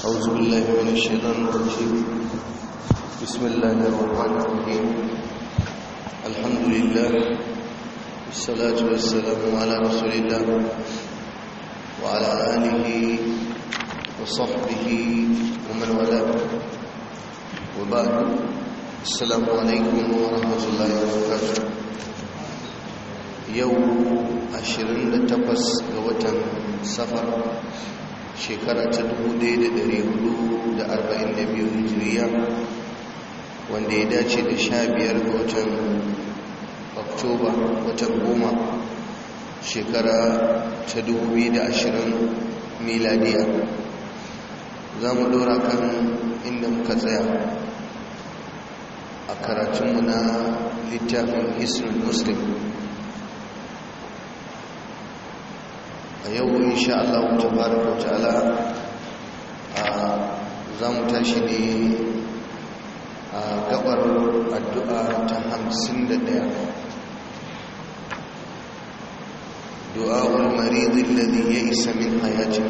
أعوذ بالله من الشيطان الرجيم بسم الله الرحمن الرحيم الحمد لله والصلاة والسلام على رسول الله وعلى آله وصحبه ومن والاه وبعد السلام عليكم ورحمة الله وبركاته يوم 28 ga watan safar shekara ta 1442 hijiriya wanda ya dace da sha biyar ga watan oktoba watan goma shekara ta 2020 miladiya za mu dora kan inda muka tsaya a karatunmu na littafin hisrul muslim a yau insha Allah tabaraka wa ta'ala za mu tashi ne a gabar addu'a ta hamsin da ɗaya du'a'ul maridin ladhi ya isa min hayatin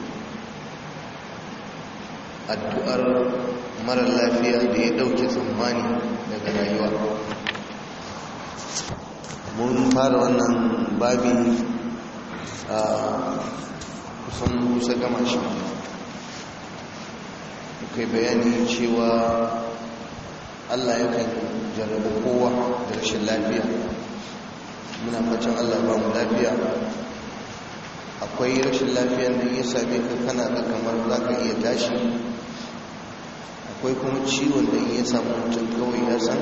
addu'ar mara lafiya da ya ɗauke tsammani daga rayuwa mun fara wannan babi a kusan kusa gama shi kai bayani cewa allah yakan jarrabe kowa da rashin lafiya muna fatan allah ba mu lafiya akwai rashin lafiyan da ya same ka kana da kamar za ka iya tashi akwai kuma ciwon da ya samu mutum kawai ya san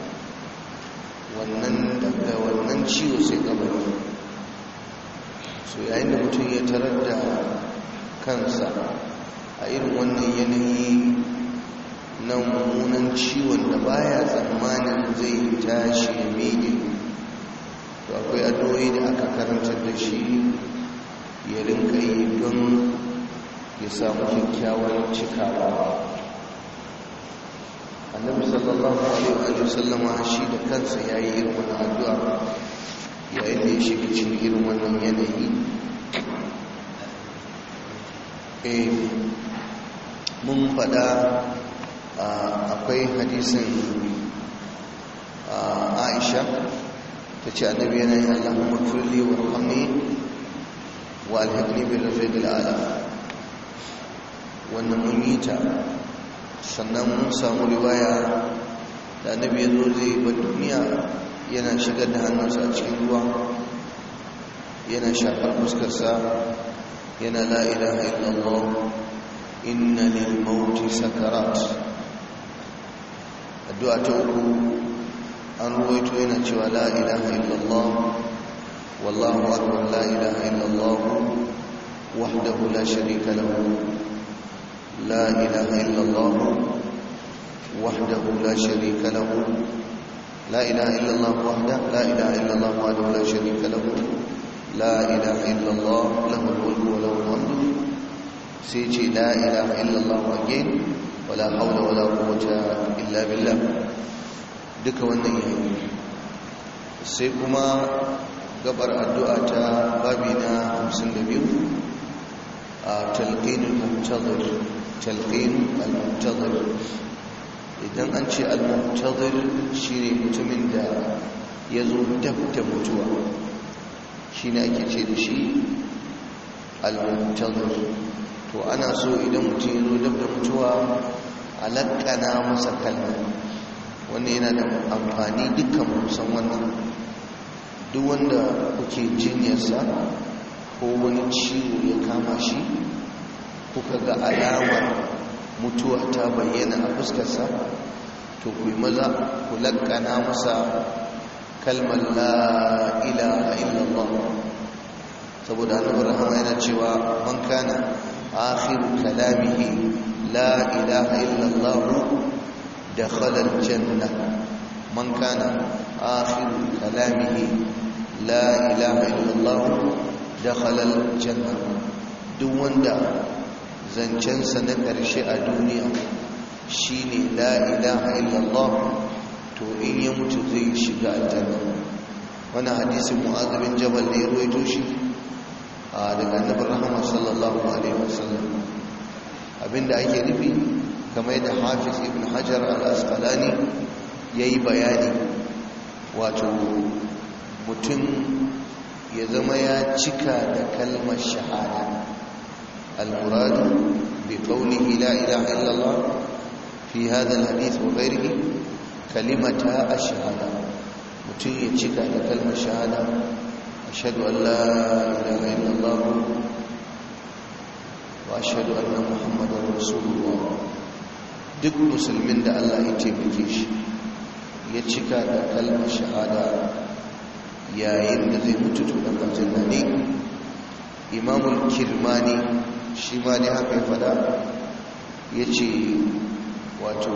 wannan daga wannan ciwo sai kabari so yayin da mutum ya tarar da kansa a irin wannan yanayi na mummunan ciwon da baya tsammanin zai tashi ya miƙe to akwai addu'o'i da aka karantar da shi ya rinka yi don ya samu kyakkyawar cikawa annabi sallallahu alaihi wa sallama shi da kansa yayi irin wannan addu'a yayin da ya shiga cikin irin wannan yanayi eh mun faɗa akwai hadisin aisha ta ce annabi yana yin allahumma turli wa rahami wa alhaƙni bin rafiq al'ala wannan mun yi ta sannan mun samu riwaya da annabi ya zo zai ba duniya yana shigar da hannunsa a cikin ruwa yana shafar fuskarsa yana la ilaha illallah inna lil mauti sakarat addu'a ta uku an ruwaito yana cewa la ilaha illallah wallahu akbar la ilaha illallah wahdahu la sharika lahu la ilaha illallah wahdahu la sharika lahu لا إله إلا الله وحده لا إله إلا الله وحده لا شريك له لا إله إلا الله له الملك وله الحمد سيجي لا إله إلا الله again ولا حول ولا قوة إلا بالله duka wannan yayi sai kuma gabar addu'a ta babi na 52 a talqin al-muntazir talqin al-muntazir idan an ce al-muntazir shine mutumin da ya zo dab da mutuwa shine ake ce da shi al-muntazir to ana so idan mutum ya zo dab da mutuwa a laƙana masa kalma wannan yana da amfani dukkan musan wannan duk wanda kuke jinyarsa ko wani ciwo ya kama shi kuka ga alamar mutuwa ta bayyana a fuskarsa to ku yi maza ku lakkana masa kalmar la ilaha illallah saboda annabi rahama yana cewa man kana akhiru kalamihi la ilaha illallah dakhala aljanna man kana akhiru kalamihi la ilaha illallah dakhala aljanna duk wanda zancensa na ƙarshe a duniya shi ne la'ilaha illallah to in ya mutu zai shiga aljanna wani hadisin mu'azabin jabal da ya ruwaito shi daga annabin rahama sallallahu alaihi wasallam abinda ake nufi kamar da hafiz ibn hajar al-asqalani ya yi bayani wato mutum ya zama ya cika da kalmar shahada al-muradu bi qawlihi la ilaha illallah fi hadha al-hadith wa ghayrihi kalimata ash-shahada mutum ya cika da kalmar shahada ashhadu an la ilaha illallah wa ashhadu anna muhammadar rasulullah duk musulmin da Allah ya taimake shi ya cika da kalmar shahada yayin da zai mutu to dan aljanna ne imamul kirmani shi ma ne haka ya fada yace wato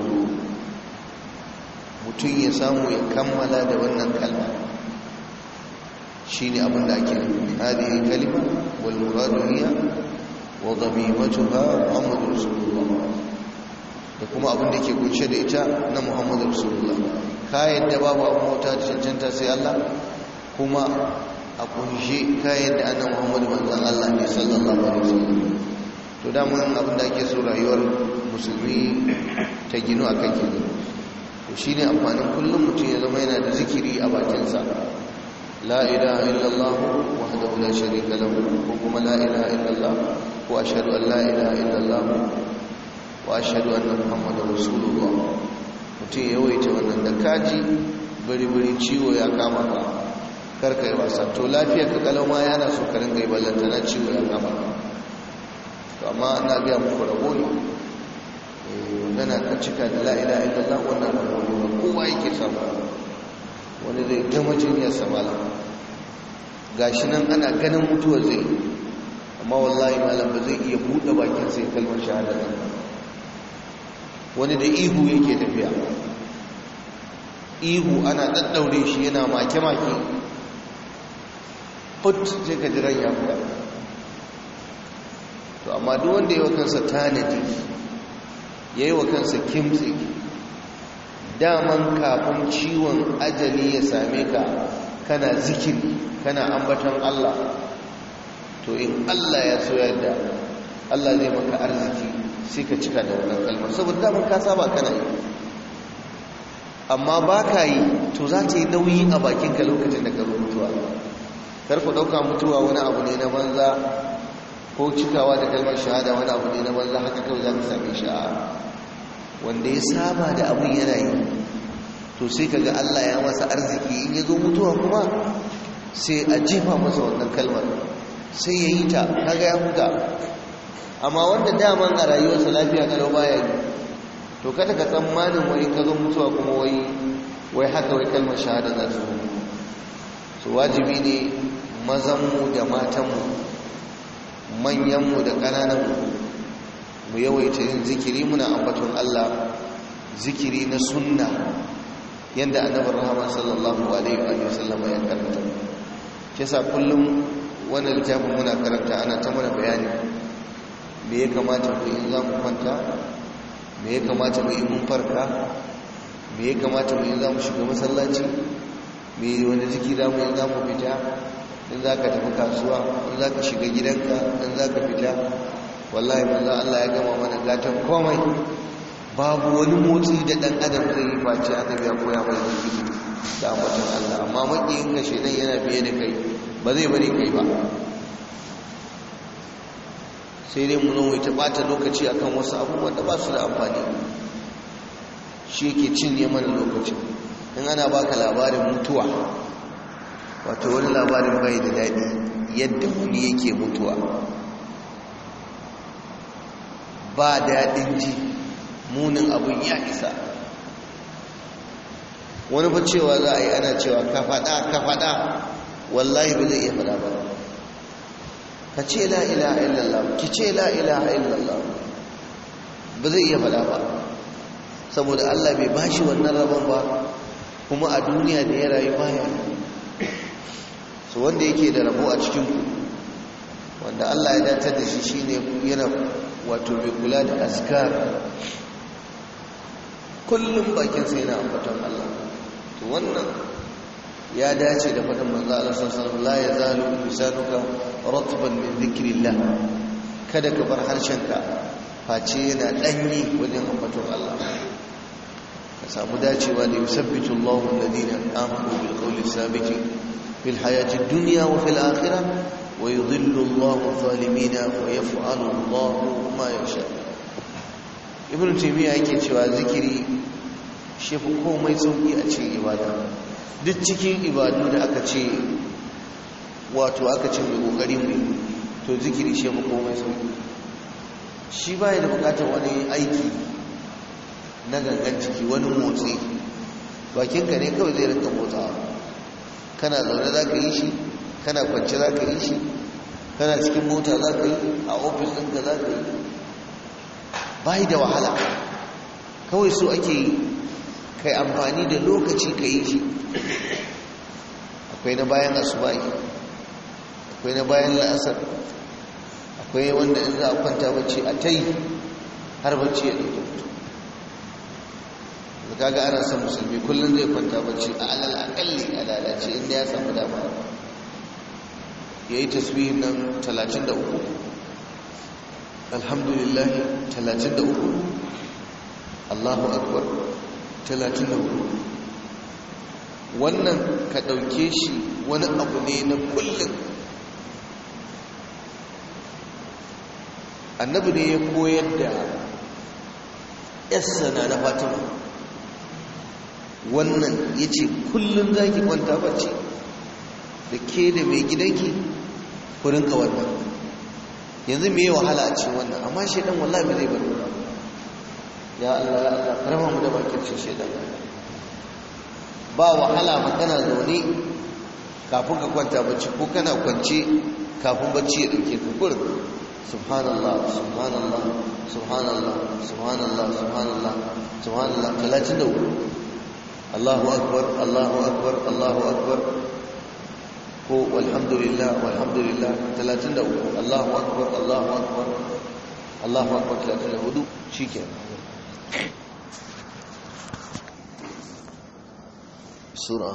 mutum ya samu ya kammala da wannan kalma shine abin da ake nufi hadhihi kalima wal muradu hiya wa dhamimatuha muhammadur rasulullah da kuma abin da ke kunshe da ita na muhammadu rasulullah kayan da babu abin mota da cancanta sai allah kuma a kunshe kayan da annan muhammadu manzan allah ne sallallahu alaihi wasallam to damun abin da ake so rayuwar musulmi ta gino a kan kenan to shi ne amfanin kullum mutum ya zama yana da zikiri a bakinsa la ilaha illallah wahdahu la sharika lahu ko kuma la ilaha illallah ko ashhadu an la ilaha illallah wa ashhadu anna muhammadar rasulullah mutum ya yawaita wannan da kaji bari-bari ciwo ya kama ka karka yi wasa to lafiyar ka kalama yana so ka ringa yi ballanta na ciwo ya kama ka to amma ana biya muku rabo ne gana ka cika da la'ila illallah wannan rabo ne ba kowa yake samu wani zai gama jiniyar samala gashi nan ana ganin mutuwar zai amma wallahi malam ba zai iya buɗe bakin sai kalmar shahada nan wani da ihu yake tafiya ihu ana daddaure shi yana make-make put sai ka jiran ya fita to amma duk wanda yi wa kansa tanadi ya yi wa kansa kimtsi daman kafin ciwon ajali ya same ka kana zikiri kana ambaton Allah to in Allah ya so yadda Allah zai maka arziki sai ka cika da wannan kalmar saboda daman ka saba kana yi amma ba ka yi to za ta yi nauyi a bakinka lokacin da ka zo mutuwa kar ku ɗauka mutuwa wani abu ne na banza ko cikawa da kalmar shahada wani abu ne na banza haka kawai za ka same shi a wanda ya saba da abin yana yi to sai ka ga Allah ya masa arziki in ya zo mutuwa kuma sai a jefa masa wannan kalmar sai ya yi ta kaga ya huta amma wanda daman a rayuwarsa lafiya kalau baya yi to kada ka tsammanin wai ka zo mutuwa kuma wai wai haka wai kalmar shahada za su su wajibi ne mazanmu da matanmu manyanmu da ƙanananmu mu yawaita yin zikiri muna ambaton Allah zikiri na sunna yadda annabar rahama sallallahu alaihi wa sallam ya karanta kisa kullum wannan littafin muna karanta ana ta mana bayani me ya kamata mu yi za mu kwanta me ya kamata mu yi mun farka me ya kamata mu yi za mu shiga masallaci me wani ziki za mu yi za mu fita in za ka tafi kasuwa in za ka shiga gidanka in za ka fita wallahi manzo Allah ya gama mana gatan komai babu wani motsi da dan adam zai yi face annabi ya koya mana zikiri da ambaton Allah amma makiyin ka shedan yana biye da kai ba zai bari kai ba sai dai mu nan ta bata lokaci akan wasu abubuwan da ba su da amfani shi yake cinye mana lokaci in ana baka labarin mutuwa wato wani labarin bai da daɗi yadda wani yake mutuwa ba daɗin ji munin abin ya isa wani fa cewa za a yi ana cewa ka faɗa ka faɗa wallahi ba zai iya faɗa ba ka ce la ilaha illallah ki ce la ilaha illallah ba zai iya faɗa ba saboda Allah bai bashi wannan rabon ba kuma a duniya da ya rayu baya so wanda yake da rabo a cikin ku wanda Allah ya datar da shi shine yana wato mai kula da azkar kullum bakin sai yana ambaton Allah to wannan ya dace da faɗin manzo Allah sallallahu alaihi wasallam la yazalu lisanuka ratban min dhikrillah kada ka bar harshenka face yana ɗanyi wajen ambaton Allah ka samu dacewa da yusabbitu Allahu alladhina amanu bil qawli sabiti fil hayati dunya wa fil akhirah wa yudhillu Allahu zalimina wa yaf'alu Allahu ma yasha ibnu taymiya yake cewa zikiri shi fi komai sauki a cikin ibada duk cikin ibadu da aka ce wato aka ce mai kokari mai to zikiri shi fi komai sauki shi baya da bukatar wani aiki na gangan ciki wani motsi bakinka ne kawai zai rinka motsawa kana zaune za ka yi shi kana kwanci za ka yi shi kana cikin mota za ka yi a ofis ɗinka za ka yi bai da wahala kawai so ake yi kai amfani da lokaci ka yi shi akwai na bayan asubahi akwai na bayan la'asar akwai wanda in za a kwanta bacci a ta yi har bacci ya ɗauke mutu da kaga ana son musulmi kullum zai kwanta bacci a alal akalli a lalace inda ya samu dama ya yi tasbihin nan 33 alhamdulillah 33 allahu akbar 34 wannan ka ɗauke shi wani abu ne na kullum annabi ne ya koyar da yassana na fatima wannan ya ce kullum za ki kwanta bacci da ke da mai gidanki ku rinka wannan yanzu mai wahala a cikin wannan amma shaidan wallahi bai zai bari ya Allah ya Allah karama mu da bakin shi shaidan ba wahala ba kana zaune kafin ka kwanta bacci ko kana kwance kafin bacci ya dauke ka kurin subhanallah subhanallah subhanallah subhanallah subhanallah subhanallah 33 Allahu akbar Allahu akbar Allahu akbar ko walhamdulillah walhamdulillah 33 Allahu akbar Allahu akbar Allahu akbar 34 shikenan sura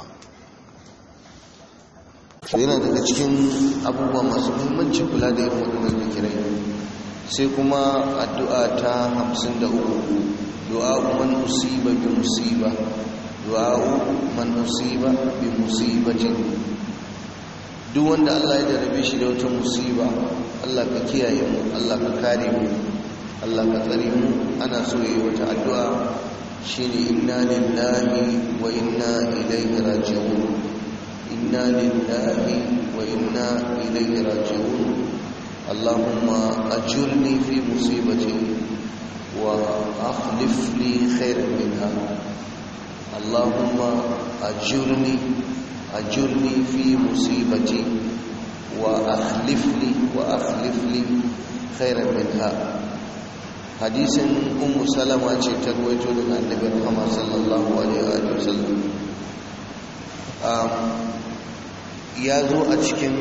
yana daga cikin abubuwa masu muhimmanci kula da irin waɗannan zikirai sai kuma addu'a ta 53 du'a man usiba bi musiba du'a man usiba bi musibatin duk wanda Allah ya jarabe shi da wata musiba Allah ka kiyaye mu Allah ka kare mu Allah ka tsare mu ana so yi wata addu'a shine inna lillahi wa inna ilaihi raji'un inna lillahi wa inna ilaihi raji'un Allahumma ajurni fi musibati wa akhlif li khairan minha Allahumma ajurni ajurni fi musibati wa akhlif li wa akhlif li khairan minha hadisin ummu salama ce ta ruwaito daga annabi Muhammad sallallahu alaihi wa sallam ya zo a cikin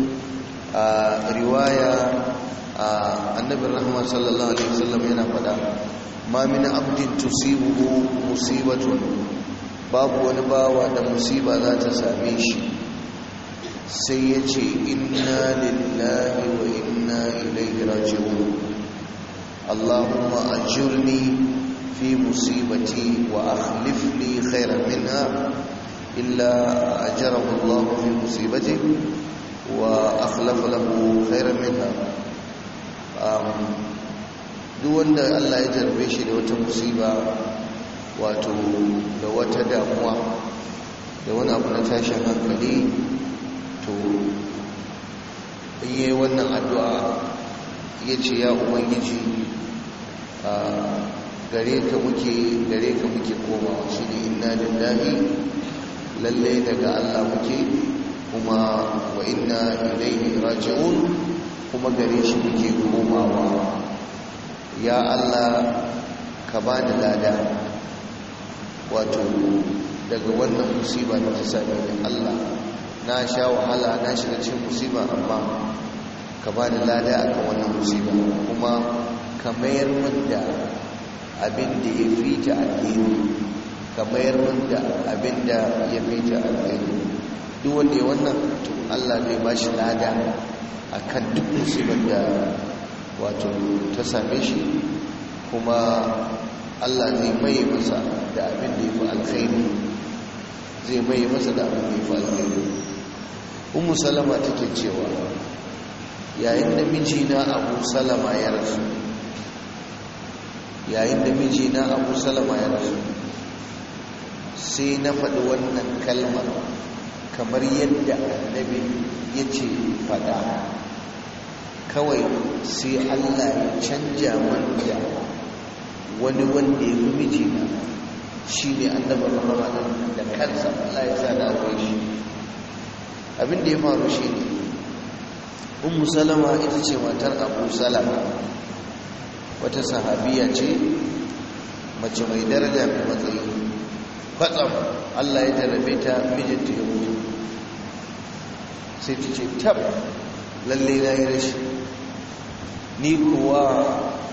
riwaya annabi Muhammad sallallahu alaihi wa sallam yana faɗa ma min abdin tusibuhu musibatun babu wani bawa da musiba za ta same shi sai ya ce inna lillahi wa inna ilaihi raji'un اللهم أجرني في مصيبتي وأخلف لي خيرا منها إلا أجره الله في مصيبته وأخلف له خيرا منها duk wanda Allah ya jarbe shi da wata musiba wato da wata damuwa da wani abu na tashin hankali to in yi wannan addu'a ya ce ya ubangiji gare ka muke gare ka muke komawa shi ne inna lillahi lalle daga Allah muke kuma wa inna ilaihi raji'un kuma gare shi muke komawa ya Allah ka bani lada wato daga wannan musiba da ta same ni Allah na sha wahala na shiga cikin musiba amma ka ba da lada a kan wannan musiba kuma ka mayar min da abin da ya fi ta alheri ka mayar min da abin da ya fi ta alheri duk wanda ya wannan to Allah zai ba shi lada a kan duk musibar da wato ta same shi kuma Allah zai mai masa da abin da ya fi alkhairi zai mai masa da abin da ya fi alkhairi umu salama take cewa yayin da mijina abu salama ya rasu yayin da mijina abu salama ya rasu sai na faɗi wannan kalmar kamar yadda annabi ya ce faɗa kawai sai allah ya canja manja wani wanda ya fi mijina shi ne annabar ramadan da kansa allah ya sa da akwai shi abinda ya faru shi ne ummu salama ita ce matar abu salama wata sahabiya ce mace mai daraja mai matsayi kwatsam allah ya jarabe ta mijinta ya mutu sai ta ce tab lalle na yi rashi ni kuwa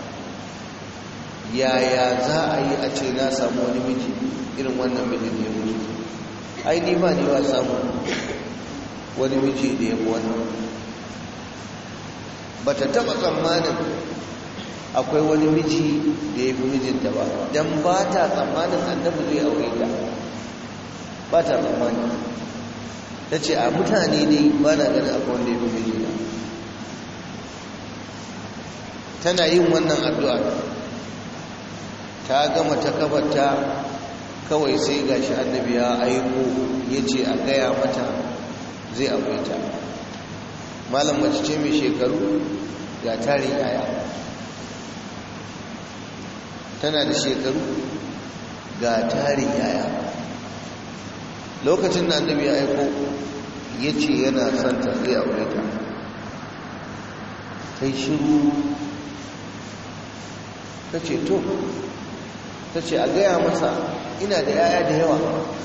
yaya za a yi a ce na samu wani miji irin wannan mijin da ya mutu ai ni ba ni wa samu wani miji da ya fi wannan ba ta taɓa tsammanin akwai wani miji da ya fi mijinta ba don ba ta tsammanin annabi zai aure ta ba ta tsammanin ta ce a mutane ne ba na ganin akwai wanda ya fi mijina tana yin wannan addu'a ta gama ta kabarta kawai sai gashi annabi ya aiko ya ce a gaya mata zai aure ta malam mace ce mai shekaru ga tarin yaya tana da shekaru ga tarin yaya lokacin da annabi ya aiko ya ce yana santa zai aure ta ta yi shiru ta ce to ta ce a gaya masa ina da yaya da yawa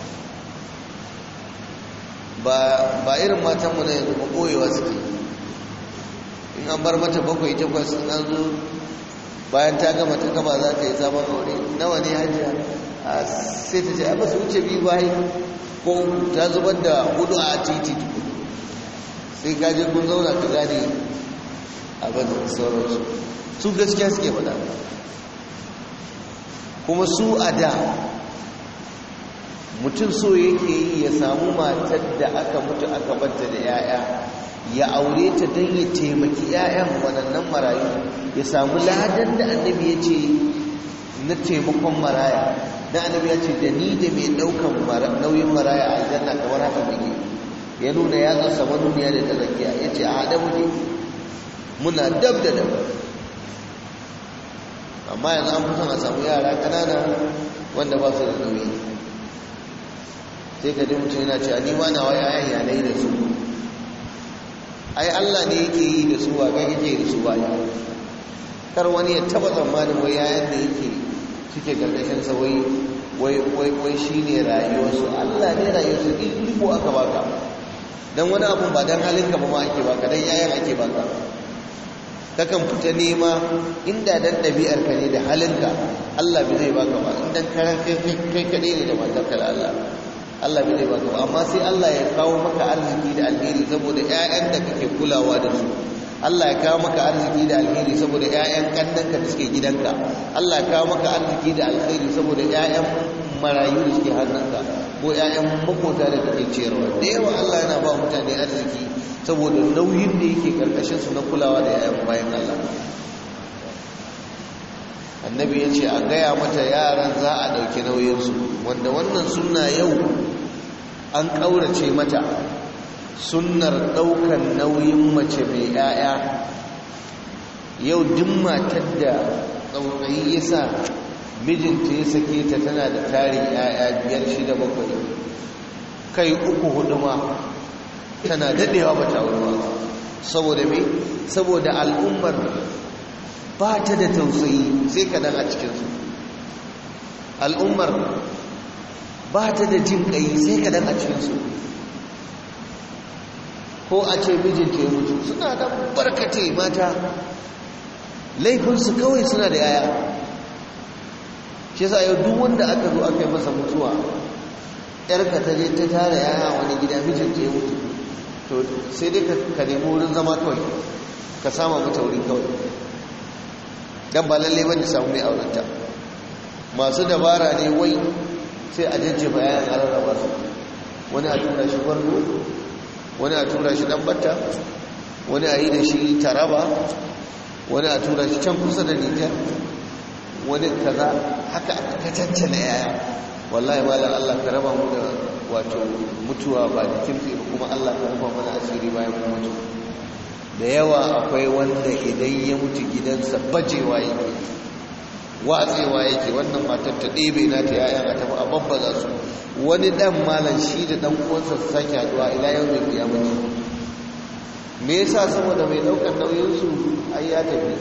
ba irin matanmu na yanzu ba koyewa suke in an bar mata bakwai takwas in an zo bayan ta gama ta gaba za ta yi sabon aure nawa ne hajiya sai ta ce ba su wuce biyu bayi ko ta zubar da hudu a titi sai kaji kun zauna ka gane abin da sauransu su gaskiya suke faɗa kuma su a da mutum so yake yi ya samu matar da aka mutu aka batta da 'ya'ya ya aure ta don ya taimaki 'ya'yan waɗannan marayu ya samu ladan da annabi ya ce na taimakon maraya na annabi ya ce da ni da mai ɗaukan nauyin maraya a aljanna kamar haka muke ya nuna ya tsasa manuniya da ta zakiya ya ce a haɗe muke muna dab da dab amma yanzu an fi son a samu yara ƙanana wanda ba su da nauyi sai ka ji mutum yana cewa ni ma nawa yayan yanayi da su ai Allah ne yake yi da su ba kai yake da su ba ya kar wani ya taba tsammanin wai yayan da yake suke gargashin sa wai wai wai wai shine rayuwarsu Allah ne rayuwarsu iko aka baka dan wani abun ba dan halinka ba ma ake baka dan yayan ake baka kakan fita nema inda dan ɗabi'ar ka ne da halinka Allah bai zai baka ba in dan karan kai kai kadai ne da matarka da Allah Allah bai zai baka ba amma sai Allah ya kawo maka arziki da alheri saboda ƴaƴan da kake kulawa da su Allah ya kawo maka arziki da alheri saboda ƴaƴan kannanka da suke gidanka Allah ya kawo maka arziki da alheri saboda ƴaƴan marayu da suke hannunka ko ƴaƴan makota da kake ciyarwa da yawa Allah yana ba mutane arziki saboda nauyin da yake karkashin su na kulawa da ƴaƴan bayan Allah annabi ya ce a gaya mata yaran za a ɗauki nauyinsu wanda wannan sunna yau an ƙaurace mata sunnar ɗaukan nauyin mace mai 'ya'ya yau duk matar da tsautsayi ya sa mijinta ya sake ta tana da tarin 'ya'ya biyar shida bakwai kai uku hudu ma tana daɗewa ba ta ba saboda me saboda al'ummar ba ta da tausayi sai kadan a cikinsu al'ummar ba ta da jin ƙayi sai kadan a cikinsu ko a ce mijinta ya mutu suna da barkate mata laifinsu kawai suna da yaya shi sa yau duk wanda aka zo aka yi masa mutuwa yarka ta je ta tara yaya wani gida mijinta ya mutu to sai dai ka nemi wurin zama kawai ka sama mata wurin kawai dan ba lalle bane samu mai aurenta masu dabara ne wai sai a jajjefa yayan a rarraba su wani a tura shi gwargo wani a tura shi batta wani a yi da shi taraba wani a tura shi can kusa da nijar wani kaza haka aka cancana yaya wallahi malam Allah ka raba mu da wato mutuwa ba da kimfi kuma Allah ka raba mana asiri bayan mu mutu da yawa akwai wanda idan ya mutu gidansa bajewa yake watsewa yake wannan matar ta ɗebe na ta yayan a tafi a babbaza su wani dan malam shi da dan uwansa su sake haduwa ila yau mai kiyamati me yasa saboda mai daukar nauyin su ai ya tafi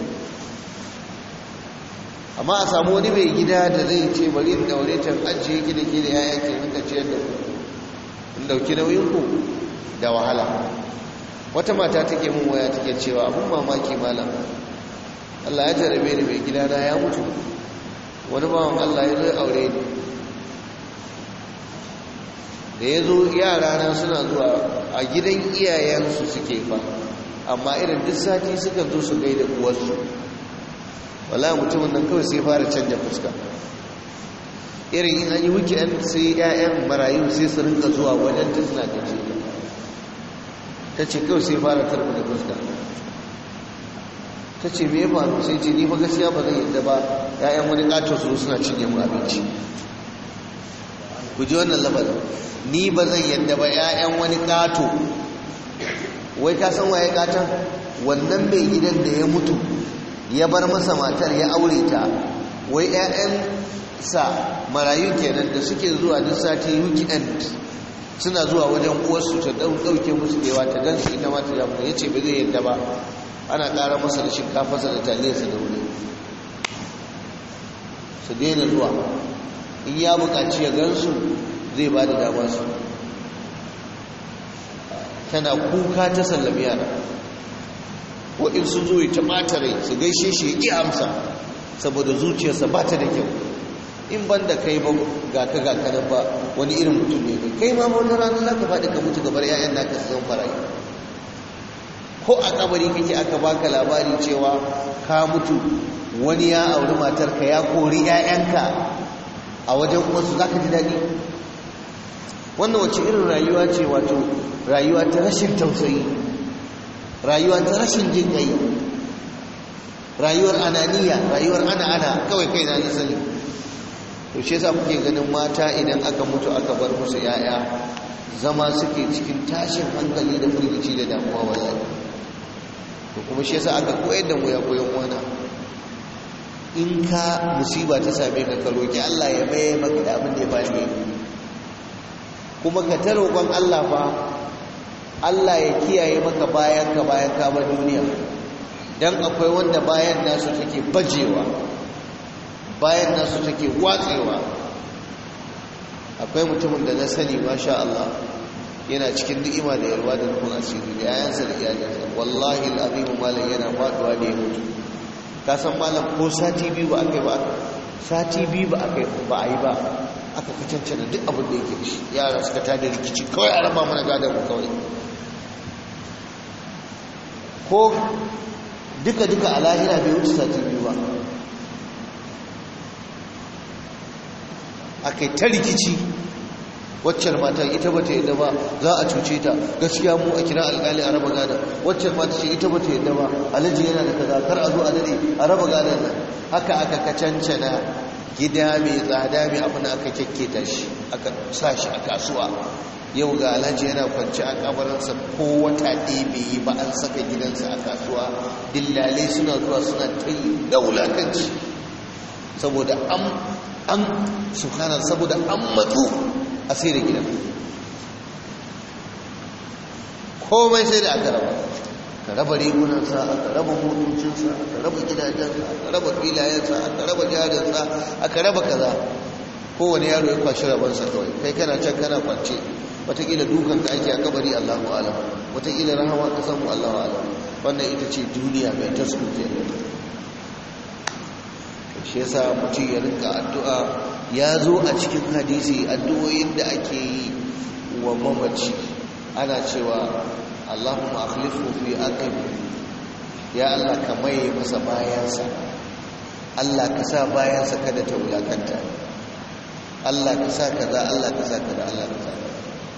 amma a samu wani mai gida da zai ce bari in daure ta ajiye ki da ke da yaya ke rinka ciyar da ku in dauki nauyin ku da wahala wata mata take mun waya take cewa abun mamaki malam Allah ya jarabe ni mai gida na ya mutu wani bawan Allah ya zo aure ni da ya zo yara na suna zuwa a gidan iyayensu suke fa amma irin duk sati suka zo su gaida uwarsu wala mutumin nan kawai sai fara canja fuska irin in an yi weekend sai 'ya'yan marayu sai su rinka zuwa wajen ta suna gaje ta ce kawai sai fara tarbi da fuska ta ce me faru sai ce ni fa gaskiya ba zan yadda ba 'ya'yan wani katon su suna cinye mu abinci ku ji wannan labarin ni ba zan yadda ba 'ya'yan wani kato wai ka san waye katon wannan mai gidan da ya mutu ya bar masa matar ya aure ta wai 'ya'yansa marayu kenan da suke zuwa duk sati weekend suna zuwa wajen uwarsu ta ɗauke musu kewa ta gan su ita ma ta jamu ya ce ba zai yadda ba ana ƙara masa da shinkafarsa da taliyarsa da wuri su daina zuwa in ya buƙaci ya gansu zai ba da damar su tana kuka ta sallami yara ko in sun zo ta ɓata rai su gaishe shi ya ƙi amsa saboda zuciyarsa ba ta da kyau in ban da kai ba ga ka ga kanan ba wani irin mutum ne kai ma wani rana za ka faɗi ka mutu gabar 'ya'yan naka su zama farayi ko a kabari kake aka baka labari cewa ka mutu wani ya auri matarka ya kori 'ya'yanka a wajen wasu za ka ji daɗi wannan wacce irin rayuwa ce wato rayuwa ta rashin tausayi rayuwa ta rashin jin ƙai rayuwar ananiya rayuwar ana ana kawai kai na sani to shi yasa kuke ganin mata idan aka mutu aka bar musu 'ya'ya zama suke cikin tashin hankali da firgici da damuwa wallahi to kuma shi yasa aka koyar da mu ya koyon wana in ka musiba ta same ka ka roki Allah ya maye maka da abin da ya bani kuma ka ta roƙon Allah fa Allah ya kiyaye maka bayan ka bayan ka bar duniya dan akwai wanda bayan nasu take bajewa bayan nasu take watsewa akwai mutumin da na sani masha Allah yana cikin ni'ima da yarwa da rufin asiri da yayansa da iyalinsa wallahi al'azim malam yana faduwa da ya mutu ka san malam ko sati biyu ba aka yi ba sati biyu ba aka ba a yi ba aka kacance da duk abin da yake shi yara suka tada rikici kawai a raba mana gadon mu kawai ko duka duka a lahira bai wuce sati biyu ba aka yi ta rikici waccan matan ita ba ta yadda ba za a cuce ta gaskiya mu a kira alkali a raba gada waccan mata ce ita ba ta yadda ba alhaji yana da kaza kar a zo a dade a raba gadon nan haka aka kacancana gida mai tsada mai abin aka kyakketa shi aka sa shi a kasuwa yau ga alhaji yana kwanci a kabarinsa ko wata ɗaya bai yi ba an saka gidansa a kasuwa dillalai suna zuwa suna ta yi da wulakanci saboda an an subhanar saboda an matsu a sai da gidan komai sai da aka raba ka raba rigunansa aka raba motocinsa aka raba gidajensa aka raba filayensa aka raba jarinsa aka raba kaza kowane yaro ya kwashi rabansa kawai kai kana can kana kwance watakila dukan da ake a kabari allahu alam watakila rahama ka samu allahu alam wannan ita ce duniya mai tasku ke shi yasa mutum ya rinka addu'a ya zo a cikin hadisi addu'o'in da ake yi wa mamaci ana cewa Allahumma akhlifu fi aqib ya Allah ka maye masa bayansa Allah ka sa bayansa kada ta wulakanta Allah ka sa kaza Allah ka sa kaza Allah ka sa kaza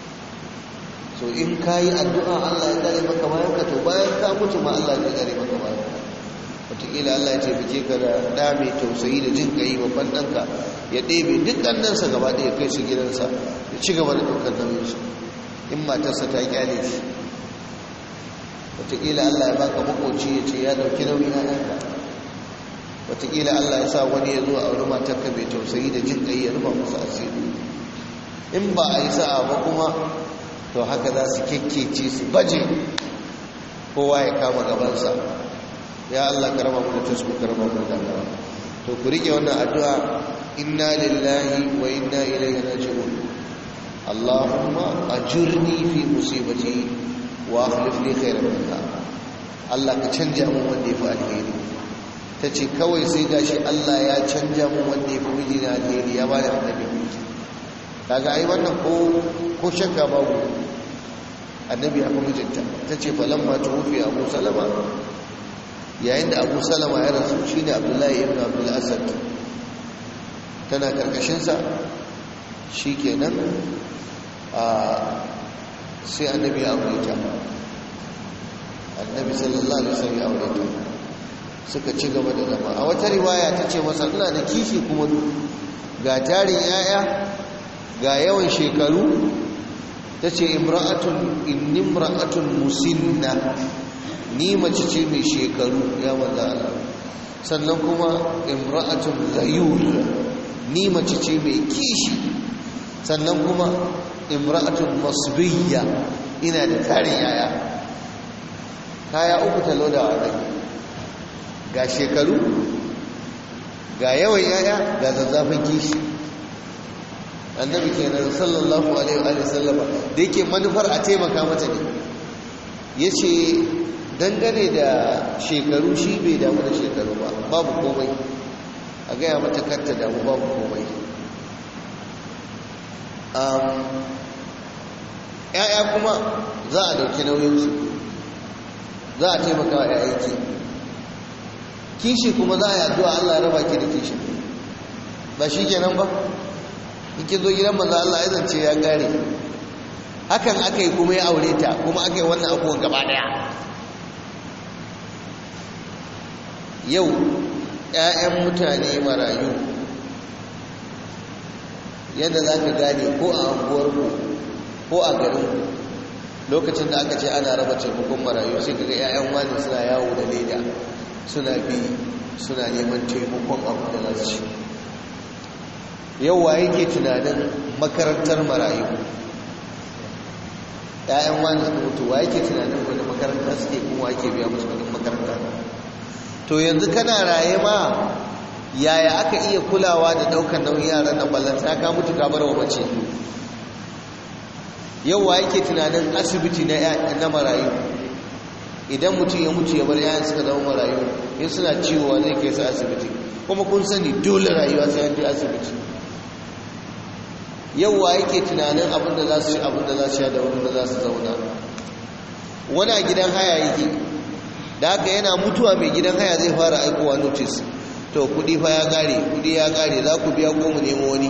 so in ka yi addu'a Allah ya tsare maka bayan ka to bayan ka mutu ma Allah ya tsare maka bayan ka wataƙila Allah ya taimake ka da ɗa mai tausayi da jin ƙayi babban ɗanka ya ɗebe duk ɗannansa gaba ɗaya kai su gidansa ya ci gaba da ɗaukar nauyinsu in matarsa ta kyale shi wataƙila Allah ya baka makoci ya ce ya ɗauki nauyin ‘ya'yanka wataƙila Allah ya sa wani ya zo a wani matarka mai tausayi da jin ƙayi ya rufa musu asiri in ba a yi sa'a ba kuma to haka za su kyakkece su baje kowa ya kama gabansa ya Allah karama mu da tasku karama mu da damuwa to ku rike wannan addu'a inna lillahi wa inna ilaihi raji'un Allahumma ajurni fi musibati wa akhlif li khayran minha Allah ka canja mun wanda yafi alheri tace kawai sai gashi Allah ya canja mun wanda yafi mijina alheri ya bani annabi kaga ai wannan ko ko shakka babu annabi ya fi mijinta tace falamma tuwfi abu salama yayin da abu salama ya rasu shi ne abdullahi ibn abdullasad tana karkashinsa shi kenan a sai annabi ya aure ta annabi sallallahu alaihi wasallam ya aure ta suka ci gaba da zama a wata riwaya ta ce masa ina da kishi kuma ga tarin yaya ga yawan shekaru ta ce imra'atun inni imra'atun musinna ni mace ce mai shekaru ya maza Allah sannan kuma imra'atun ghayur ni mace ce mai kishi sannan kuma imra'atun masbiyya ina da tarin yaya kaya uku talo da wadai ga shekaru ga yawan yaya ga zazzafin kishi annabi kenan sallallahu alaihi wa sallama da yake manufar a taimaka mata ne yace dangane da shekaru shi bai damu da shekaru ba babu komai a gaya mata kanta damu babu komai ‘ya'ya kuma za a dauki nauyinsu za a taimaka wa ‘ya'yanki kishi kuma za a yi addu'a Allah raba ki da kishi ba shi kenan ba in ki zo gidan maza Allah ya zance ya gare hakan aka yi kuma ya aure ta kuma aka yi wannan abubuwan gaba daya yau 'ya'yan mutane marayu yadda za ka gane ko a anguwarku ko a garinku lokacin da aka ce ana raba taimakon marayu sai kaga 'ya'yan wani suna yawo da leda suna bi suna neman taimakon abu da za su yau wa yake tunanin makarantar marayu 'ya'yan wani su mutu wa yake tunanin wani makaranta suke kuma ake biya musu kudin makaranta to yanzu kana raye ma yaya aka iya kulawa da daukar nauyin yaran nan ballanta ka mutu ka bar wa mace yau wa yake tunanin asibiti na na marayu idan mutum ya mutu ya bar yayan suka zama marayu in suna ciwo zai kai su asibiti kuma kun sani dole rayuwa sai an je asibiti yau wa yake tunanin abin da za su ci abin da za su sha da wurin da za su zauna wani a gidan haya yake da haka yana mutuwa mai gidan haya zai fara aikowa notice to kudi fa ya kare kudi ya kare za ku biya ko mu nemo wani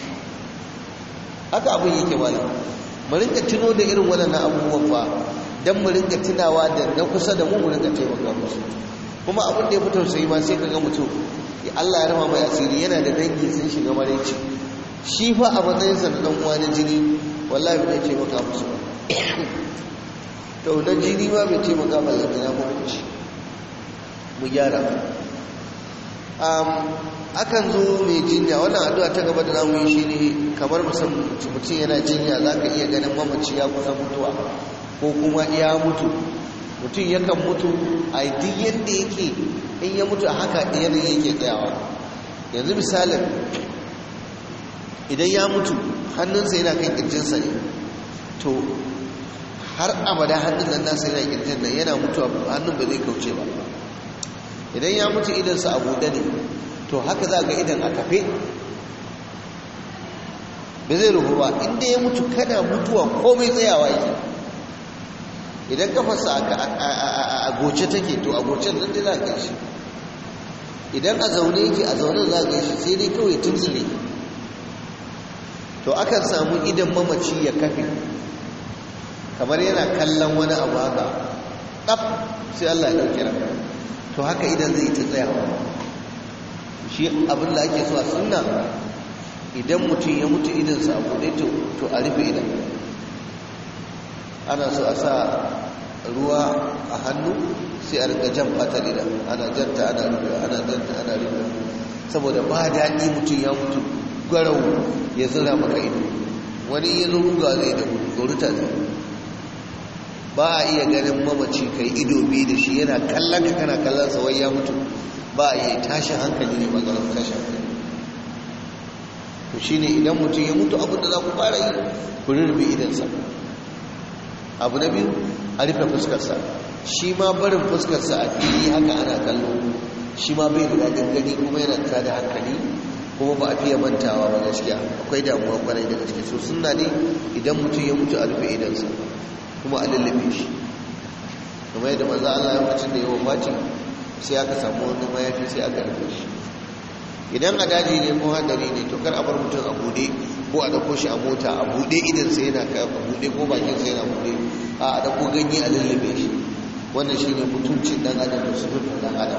haka abin yake mana mu rinka tuno da irin waɗannan abubuwan fa dan mu rinka tunawa da na kusa da mu mu rinka taimaka musu kuma abin da ya fi tausayi ma sai kaga mutum Allah ya rama mai asiri yana da dangi sun shiga maraici shi fa a matsayinsa na dan uwa na jini wallahi bai taimaka musu ba to na jini ma bai taimaka ba lamina mu shi mu gyara akan zo mai jinya wannan addu'a ta gaba da zamu yi shine kamar mutum yana jinya zaka iya ganin mamaci ya kusa mutuwa ko kuma ya mutu mutum yakan mutu a duk yadda yake in ya mutu a haka yanayi yake tsayawa yanzu misalin idan ya mutu hannunsa yana kan kirjinsa ne to har abada hannun nan nasa yana kirjin nan yana mutuwa hannun ba zai kauce ba idan ya mutu idansa a buɗe ne to haka za ga idan a kafe ba zai rufu ba inda ya mutu kana mutuwa komai tsayawa yake idan kafarsa a goce take to a gocen nan dai za ka shi idan a zaune yake a zaune za ga shi sai dai kawai tuntsire to akan samu idan mamaci ya kafe kamar yana kallon wani abu haka ɗaf sai Allah ya ɗauki ranka to haka idan zai ta tsayawa shi abin da ake so a sunna idan mutum ya mutu idansa a buɗe to a rufe idan ana so a sa ruwa a hannu sai a rika jan fatar idan ana janta ana rufe ana janta ana rufe saboda ba daɗi mutum ya mutu garau ya zira maka ido wani iya ruga zai da tsoruta zai ba a iya ganin mamaci kai ido biyu da shi yana kallon ka kana kallon sa wai ya mutu ba a iya tashin hankali ne maganar tashin hankali to shine idan mutum ya mutu abin da za ku fara yi ku rurrufe idansa abu na biyu a rufe fuskarsa shi ma barin fuskarsa a fili haka ana kallo shi ma bai da daɗin gani kuma yana ta da hankali kuma ba a fiye mantawa ba gaskiya akwai damuwa kwarai da gaske so suna ne idan mutum ya mutu a rufe idansa kuma a lullube shi kuma yadda maza Allah ya mutum da yawan bati sai aka samu wani mayafi sai aka rufe shi idan a daji ne ko hadari ne to kar a bar mutum a bude ko a dauko shi a mota a bude idan sai yana ka a bude ko bakin sai yana bude a a dauko ganye a lullube shi wannan shine mutuncin dan adam da sufufin dan adam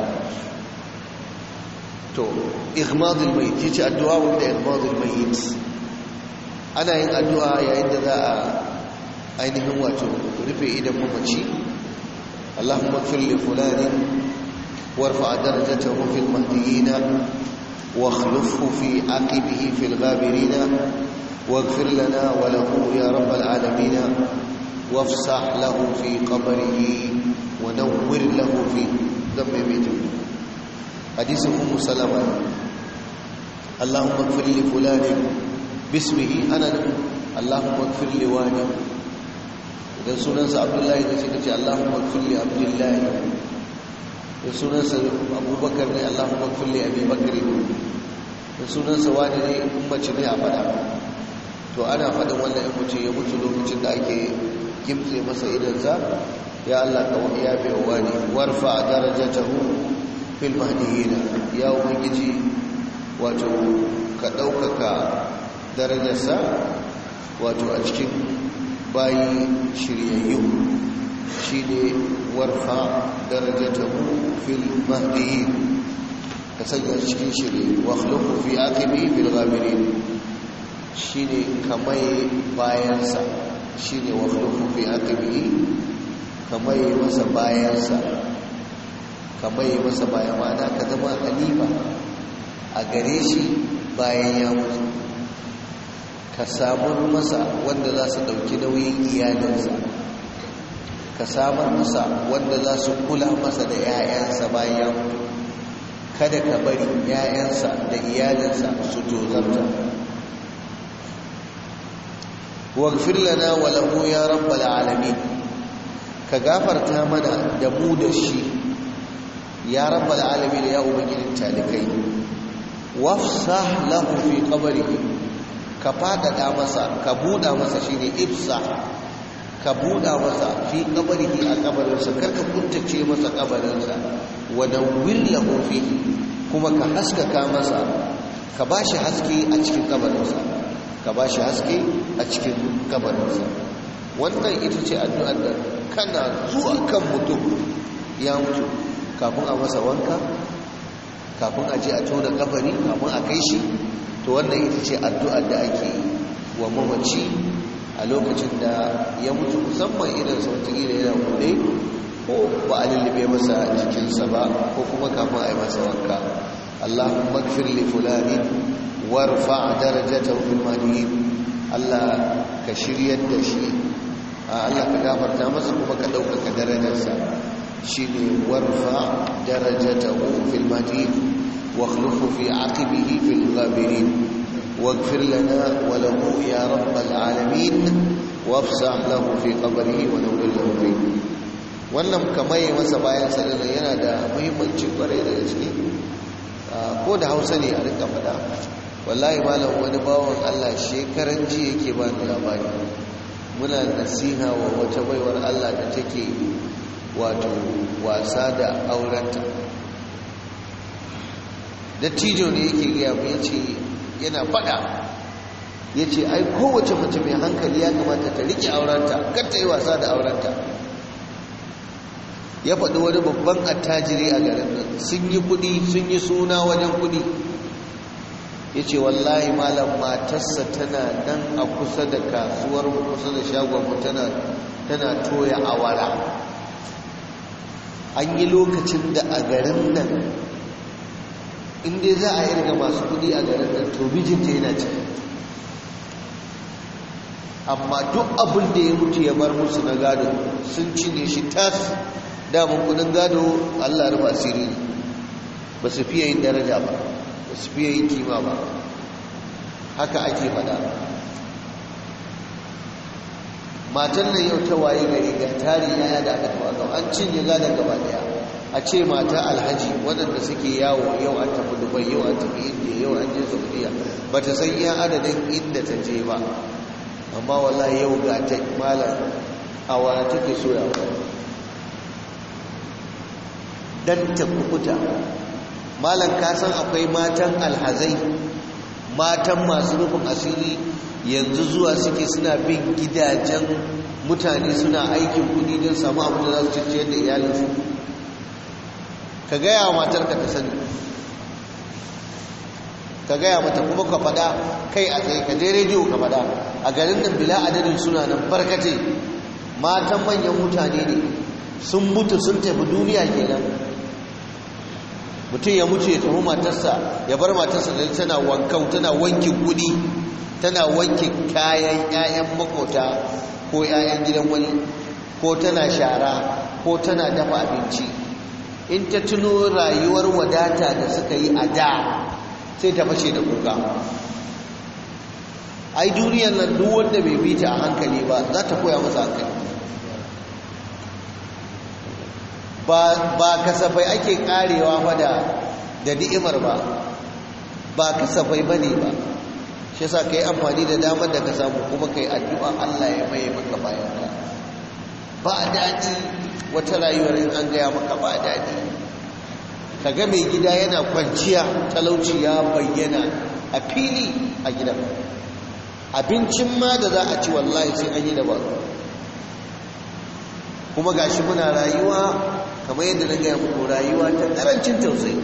to ihmadul mayit yace addu'a wanda ihmadul mayit ana yin addu'a yayin da za a ainihin wato rufe idan mamaci Allahumma ighfir li fulanin warfa darajatahu fil mahdiyyin واخلفه في عقبه في الغابرين واغفر لنا وله يا رب العالمين وافسح له في قبره ونور له في ذنب بيته حديث ام سلمة اللهم اغفر لفلان باسمه انا اللهم اغفر لوالي idan sunansa abdullahi da suka ce allahumma kulli abdullahi da sunansa abubakar ne allahumma kulli abi bakari da sunansa wani ne in mace ne a fada to ana faɗin wannan in mutum ya mutu lokacin da ake kimtse masa idansa ya allah ka wani ya bai wani warfa a darajatahu fil mahdiyina ya ubangiji wato ka ɗaukaka darajarsa wato a cikin bayi shiryayyu shi ne warfa darajatahu fil mahdiyin ka sanya cikin shirye wa khluqu fi aqibi bil ghabirin shine kamai bayansa shine wa khluqu fi aqibi kamai masa bayansa kamai masa bayan ma'ana ka zama halifa a gare shi bayan ya mutu ka samar masa wanda za su dauki nauyin iyalinsa ka samar masa wanda za su kula masa da 'ya'yansa bayan ya mutu kada ka bari 'ya'yansa da iyalinsa su tozarta waghfir lana wa lahu ya rabbal alamin ka gafarta mana da mu da shi ya rabbal alamin ya ubangijin talikai wafsah lahu fi qabrihi ka fadada masa ka buda masa shine ifsah ka buɗa masa fi kabarihi a kabarinsa karka kuntace masa kabarinsa wadda willahu fi kuma ka haskaka masa ka ba shi haske a cikin kabarinsa ka ba shi haske a cikin kabarinsa wannan ita ce addu'ar da kana zuwa kan mutum ya mutu kafin a masa wanka kafin a je a tona kabari kafin a kai shi to wannan ita ce addu'ar da ake wa mamaci a lokacin da ya mutu musamman idan sautakila yana bude ko ba a lullube masa jikinsa ba ko kuma kafin a yi masa wanka allahumma gfir li fulani warfa darajatahu fil mahdiyin allah ka shiryar da shi allah ka gafarta masa kuma ka ɗaukaka darajarsa shine warfa darajatahu fil mahdiyin wa khlufu fi aqibihi fil ghabirin واغفر لنا وله يا رب العالمين وافسح له في قبره ونور له فيه wannan kamar yi masa bayan sadana yana da muhimmanci kwarai da gaske ko da hausa ne a rika fada wallahi malam wani bawan allah shekaran ji yake ba ni labari muna nasiha wa wata baiwar allah da take wato wasa da aurenta dattijo ne yake gaya mu ya ce yana faɗa ya ce ai kowace mace mai hankali ya kamata ta riƙe aurenta kar ta yi wasa da aurenta ya faɗi wani babban attajiri a garin nan sun yi kuɗi sun yi suna wajen kuɗi ya ce wallahi malam matarsa tana nan a kusa da kasuwar mu kusa da shagonmu tana toya awara an yi lokacin da a garin nan inda za a irga masu kudi a garin nan to mijinta yana ciki amma duk abin da ya mutu ya bar musu na gado sun cinye shi tas damun kudin gado allah rufa asiri ba su fiye yin daraja ba ba su fiye yin kima ba haka ake fada matan nan yau ta waye gari ga tari yaya da aka taɓa an cinye gadon gaba daya a ce mata alhaji waɗanda suke yawo yau an tafi dubai yau an tafi indiya yau an je saudiya ba ta san iya adadin inda ta je ba amma wallahi yau ga ta malam a wani take soyawa dan ta kukuta malam ka san akwai matan alhazai matan masu rufin asiri yanzu zuwa suke suna bin gidajen mutane suna aikin kudi don samu abu da za su ciyar da iyalinsu ka gaya wa matarka ta sani ka gaya mata kuma ka fada kai a tsaye ka je rediyo ka fada a garin nan bila adadin suna nan barkace matan manyan mutane ne sun mutu sun tafi duniya kenan mutum ya mutu ya tafi matarsa ya bar matarsa da tana wankau tana wankin kudi tana wankin kayan 'ya'yan makota ko 'ya'yan gidan wani ko tana shara ko tana dafa abinci in ta tuno rayuwar wadata da suka yi a da sai ta fashe da kuka ai duniyar nan duk wanda bai bi ta a hankali ba za ta koya masa hankali ba kasafai ake karewa fa da da ni'imar ba ba kasafai bane ba shi yasa kai amfani da damar da ka samu kuma kai addu'a Allah ya maye maka bayan ka ba daɗi wata rayuwar in an gaya maka ba daɗi ka ga mai gida yana kwanciya talauci ya bayyana a fili a gidan abincin ma da za a ci wallahi sai an yi da ba kuma gashi muna rayuwa kamar yadda na gaya muku rayuwa ta ƙarancin tausayi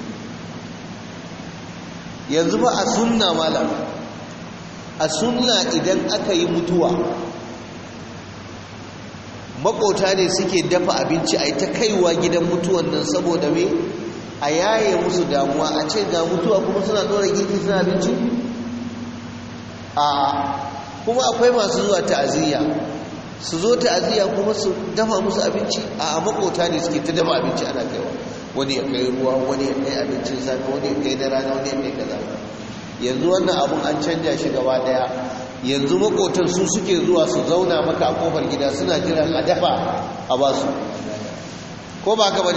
yanzu ba a sunna malam a sunna idan aka yi mutuwa makota ne suke dafa abinci a yi ta kaiwa gidan mutuwan nan saboda me a yaye musu damuwa a ce ga mutuwa kuma suna ɗora girki suna abinci a kuma akwai masu zuwa ta'aziyya su zo ta'aziyya kuma su dafa musu abinci a makota ne suke ta dafa abinci ana kaiwa wani ya kai ruwa wani ya kai abincin safe wani ya kai da rana wani ya kai kaza yanzu wannan abun an canja shi gaba daya yanzu makotan su suke zuwa su zauna maka a kofar gida suna jiran a dafa a basu ko ba ka bane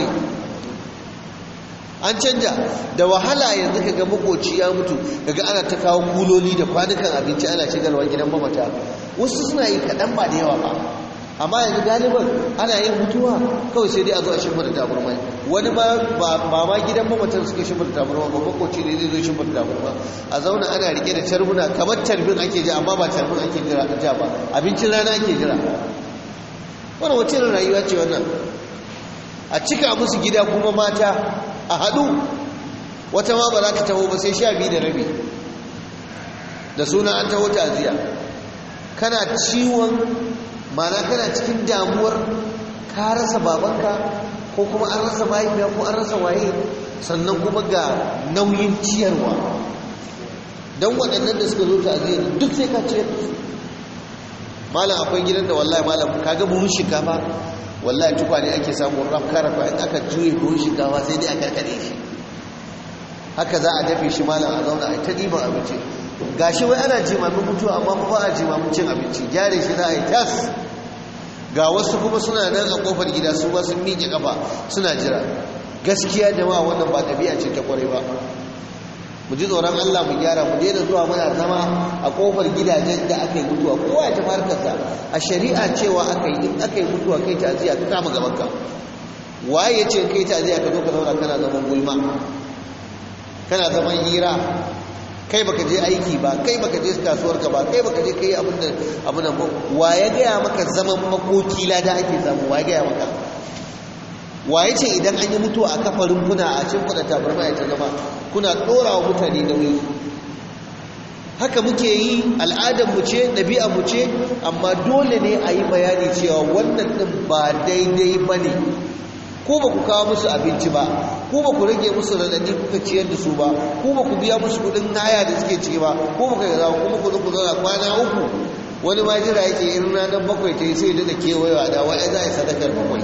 an canja da wahala yanzu kaga makoci ya mutu kaga ana ta kawo kuloli da kwanukan abinci ana shigarwa gidan mamata wasu suna yi kaɗan ba da yawa ba amma yanzu galiban ana yin mutuwa kawai sai dai a zo a shimfida taburma wani ma ba ma gidan mamatan suke shimfida taburma ba makoci ne zai zo shimfida taburma a zauna ana rike da tarbuna kamar tarbin ake ji amma ba tarbin ake jira ja ba abincin rana ake jira wani wacce rayuwa ce wannan a cika musu gida kuma mata a haɗu wata ma ba za ta taho ba sai sha biyu da rabi da suna an taho taziya kana ciwon mana kana cikin damuwar ka rasa babanka ko kuma an rasa mahaifiya ko an rasa waye sannan kuma ga nauyin ciyarwa don waɗannan da suka zo ta'aziyar duk sai ka ciyar da su malam akwai gidan da wallahi malam kaga buhun shinkafa wallahi tukwane ake samun rafka rafka in aka juye buhun shinkafa sai dai a karkare shi haka za a dafe shi malam a zauna a ta ɗiban abinci gashi wai ana jimamin mutuwa amma ba a jimamin cin abinci gyare shi za a yi tas ga wasu kuma suna nan a kofar gida su ba sun miƙe kafa suna jira gaskiya jama'a wannan ba ɗabi'a ce ta kwarai ba mu ji tsoron Allah mu gyara mu daina zuwa muna zama a kofar gidajen da aka yi mutuwa kowa ya tafi harkarsa a shari'a cewa aka yi in aka yi mutuwa kai ta'aziyya ka kama gabanka waye ya ce kai ta'aziyya ka zo ka zauna kana zaman gulma kana zaman hira kai baka je aiki ba kai baka je kasuwar ka ba kai baka je kai abin da abin da wa ya gaya maka zaman makoki lada ake samu wa ya gaya maka wa ya ce idan an yi mutuwa a kafarin kuna a cin kuɗa tabarma ya ta zama kuna ɗora wa mutane nauyi haka muke yi al'adar mu ce ɗabi'a mu ce amma dole ne a yi bayani cewa wannan ɗin ba daidai ba ne ko ba ku kawo musu abinci ba ko ba ku rage musu radadi kuka ciyar da su ba ko ba ku biya musu kudin haya da suke ciki ba ko ba ku gaza kuma ku zo ku zauna kwana uku wani ma jira yake in ranar bakwai ta yi sai da kewayewa da wai za a yi sadakar bakwai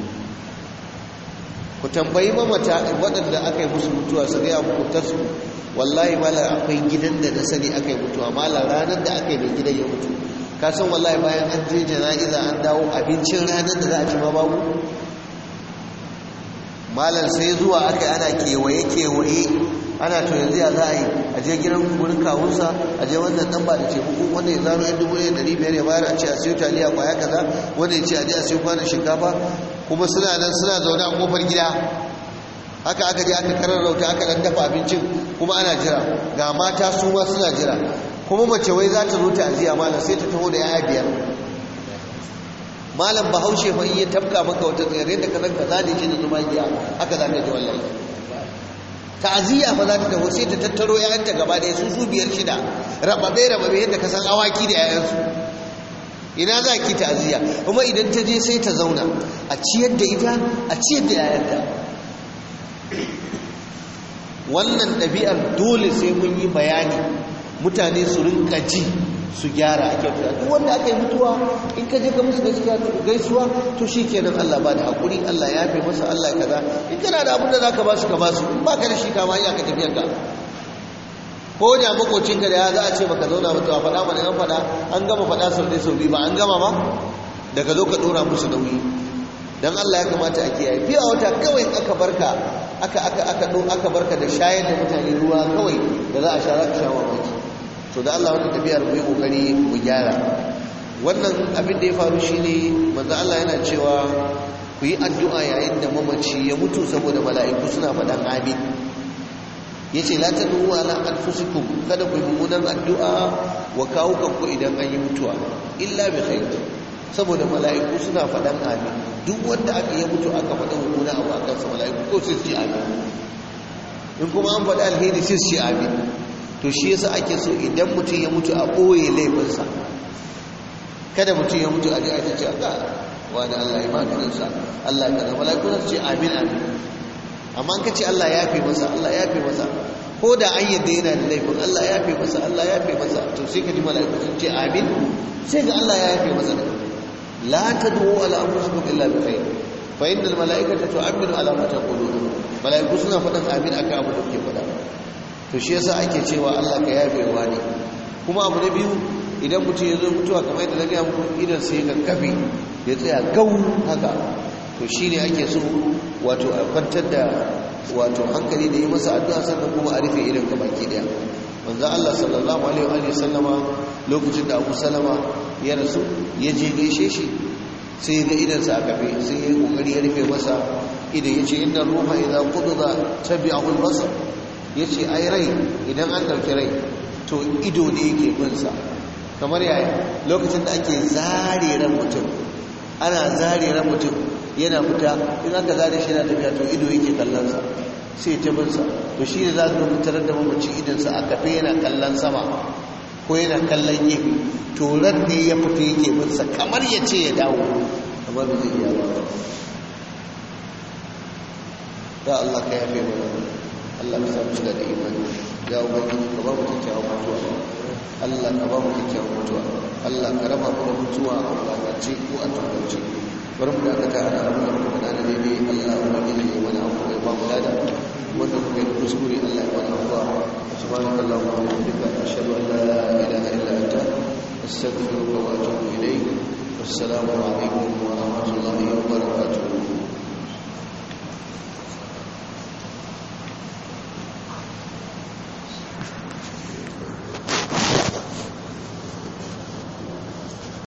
ku tambayi mamata waɗanda aka yi musu mutuwa su gaya muku ta su wallahi mala akwai gidan da na sani aka yi mutuwa mala ranar da aka yi mai gidan ya mutu ka san wallahi bayan an je jana'iza an dawo abincin ranar da za a ci ma babu malam sai zuwa aka ana kewaye-kewaye ana to yanzu ya za a yi a je gidan wurin kawunsa a je wannan dan ba da ce hukun wanda ya zaro yan dubu ɗaya ɗari biyar ya bayar a ce a siyo taliya kwaya kaza wanda ya ce a je a siyo kwanan shinkafa kuma suna nan suna zaune a kofar gida haka aka je aka karar rauta aka dan dafa abincin kuma ana jira ga mata su ma suna jira kuma mace wai za ta zo ta aziya malam sai ta taho da yaya biyar malam bahaushe fa iya tafka maka wata tsere da kazan ka zane shi da zuma giya haka za ka ji wallahi ta'aziyya fa za ta taho sai ta tattaro ƴaƴanta gaba ɗaya su su biyar shida rababe rababe yadda ka san awaki da ƴaƴansu ina za ki ta'aziyya kuma idan ta je sai ta zauna a ciyar da ita a ciyar da ƴaƴanta wannan ɗabi'ar dole sai mun yi bayani mutane su rinka ji su gyara a kyauta duk wanda aka yi mutuwa in ka je ka musu gaskiya to gaisuwa to shikenan Allah ba da hakuri Allah ya yafe masa Allah kaza in kana da abin da zaka ba su ka ba su in ba ka da shi ka ma ya ka tafiyar ka ko da makocin ka da ya za a ce baka zauna mutuwa faɗa mana an faɗa an gama faɗa sau ɗaya sau biyu ba an gama ba daga zo ka ɗora musu nauyi dan Allah ya kamata a kiyaye fiye wata kawai aka barka aka aka aka aka barka da shayar da mutane ruwa kawai da za a sha za ka sha mamaki to da Allah wannan tafiyar mu yi kokari mu gyara wannan abin da ya faru shine manzo Allah yana cewa ku yi addu'a yayin da mamaci ya mutu saboda mala'iku suna faɗan amin yace la tadu ala anfusikum kada ku yi mummunan addu'a wa kawukan ku idan an yi mutuwa illa bi khair saboda mala'iku suna faɗan amin duk wanda aka yi mutu aka faɗa mummuna abu akan sa mala'iku ko sai su ce amin in kuma an faɗa alheri sai su ce amin to shi yasa ake so idan mutum ya mutu a ɓoye laifinsa kada mutum ya mutu a ji a ce ga wani Allah ya maganinsa Allah ya zama laiku za su ce amin amin amma an ka ce Allah ya fi masa Allah ya fi masa ko da an yadda yana da laifin Allah ya fi masa Allah ya fi masa to sai ka ji mala'iku sun ce amin sai ga Allah ya fi masa la tad'u ala anfusikum illa bi khair fa innal mala'ikata tu'minu ala ma taqulun mala'iku suna faɗan amin akan abu da kuke faɗa to shi yasa ake cewa Allah ka yafe wa ne kuma abu na biyu idan mutum ya zo mutuwa kamar yadda na gaya muku idan sai ka kafe ya tsaya gau haka to shi ne ake so wato a kwantar da wato hankali da yi masa addu'a sannan kuma a rufe idan ka baki daya manzo Allah sallallahu alaihi wa sallama lokacin da Abu Salama ya rasu ya je gaishe shi sai ga idansa a kafe sai ya yi kokari ya rufe masa idan ya ce inna ruha idza qudida tabi'ahu al-basar ya ce ai rai idan an ɗauki rai to ido ne yake binsa kamar yaya lokacin da ake zare ran mutum ana zare ran mutum yana fita in aka zare shi yana tafiya to ido yake kallonsa sai ta binsa to shi ne za su ga mutarar da mamaci idansa a kafe yana kallon sama ko yana kallon gefe to ran ne ya fita yake binsa kamar ya ce ya dawo kamar da zai iya ba ya Allah ka yafe mana Allah ka samu shiga da imani ya ubangiji ka ba mu kyakkyawan mutuwa Allah ka ba mu kyakkyawan mutuwa Allah ka raba mu da mutuwa a wulaƙance ko a tunance bari mu dakata ana abin da muka faɗa na daidai Allah ubangiji ya mana abu ya ba mu lada wanda muka yi kuskure Allah ya mana afuwa subhanaka allahumma wa bihamdika ashhadu an la ilaha illa anta astaghfiruka wa atubu ilayk wassalamu alaikum wa